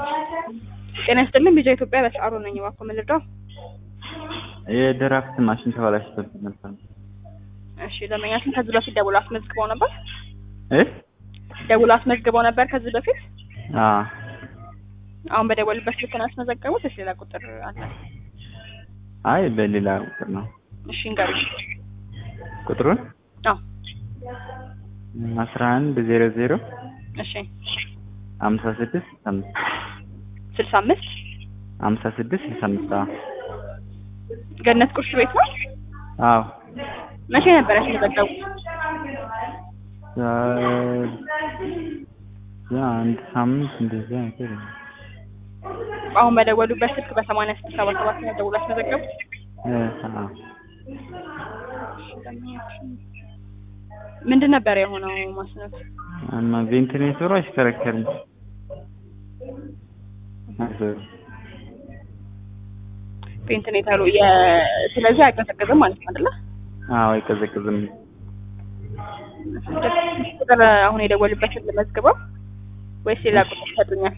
ጤና ይስጥልኝ ቢጃ ኢትዮጵያ በሰዓሩ ነኝ። እባክዎ ምን ልርዳው? የድራፍት ማሽን ተበላሽቶብኝ ነበር። እሺ ደንበኛችን ከዚህ በፊት ደውሎ አስመዝግበው ነበር? እ ደውሎ አስመዝግበው ነበር ከዚህ በፊት? አዎ አሁን በደወልበት ስልክ ነው ያስመዘገቡት ወይስ ሌላ ቁጥር አለ? አይ በሌላ ቁጥር ነው። እሺ እንገሩኝ። ቁጥሩን አዎ አስራ አንድ ዜሮ ዜሮ እሺ ሀምሳ ስድስት አምስት ስልሳ አምስት ሀምሳ ስድስት ስልሳ አምስት አዎ ገነት ቁርስ ቤት ነው? አዎ መቼ ነበር ያስመዘገቡት? ያ አንድ ሳምንት እንደዚያ ነገር ነው። አሁን በደወሉበት ስልክ በሰማንያ ስድስት ሰባ ሰባት ነው ደውሎ ያስመዘገቡት? እ አዎ ምንድን ነበር የሆነው ማስነት? እና ቬንቲሌተሩ አይሽከረከርም። አይዞህ ቬንቲሌተሩ የ ስለዚህ አይቀዘቅዝም ማለት ነው አይደለ? አዎ አይቀዘቅዝም። ቁጥር አሁን የደወሉበትን ልመዝግበው ወይስ ሌላ ቁጥር ይሰጡኛል?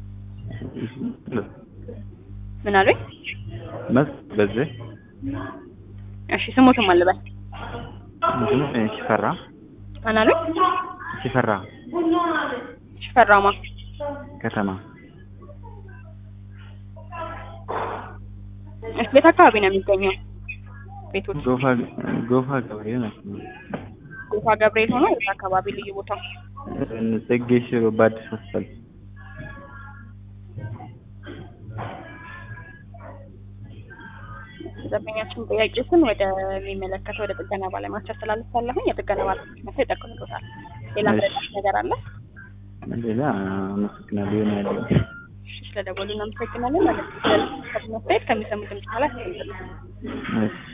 ምን አሉኝ? መስ በዚህ እሺ ስሙትም አልበል እንትኑ ሽፈራ ማን አሉኝ? ሽፈራ ሽፈራማ ከተማ እሺ ቤት አካባቢ ነው የሚገኘው ቤቶች ጎፋ ጎፋ ገብርኤል ናቸው። ጎፋ ገብርኤል ሆኖ የት አካባቢ ልዩ ቦታ ጽጌ ሽሮ በአዲስ ሆስፒታል ደንበኛችን ጥያቄዎችን ወደሚመለከተው ወደ ጥገና ባለሙያዎች አስተላልፋለሁኝ። የጥገና ባለሙያዎች መጥተው ይጠቅሙታል። ሌላ ምረዳት ነገር አለ? ሌላ አመሰግናለሁ። የሆነ ያለው እሺ ስለደወሉ እናመሰግናለን። ማለት ነው። ከሚሰሙት ድምጽ በኋላ ያስቀምጡልን። እሺ